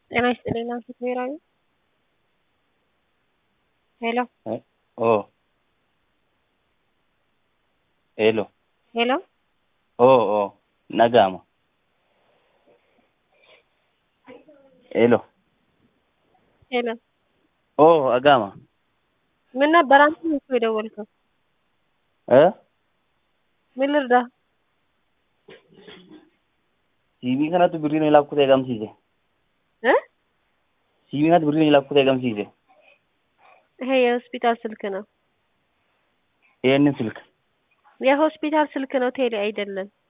ጤና ይስጥልኝ ናንሲ ብሔራዊ ሄሎ ኦ ሄሎ ሄሎ ኦ ኦ nagama ሄሎ ሄሎ ኦ agama ምን ነበር አንተ ነህ እኮ የደወልከው እ ምን ልርዳህ ሲቪ kanatu birrii na ilakkute eegamsiise እ ሲቪ kanatu birrii na ilakkute eegamsiise ይሄ የሆስፒታል ስልክ ነው ይህንን ስልክ የሆስፒታል ስልክ ነው ቴሌ አይደለም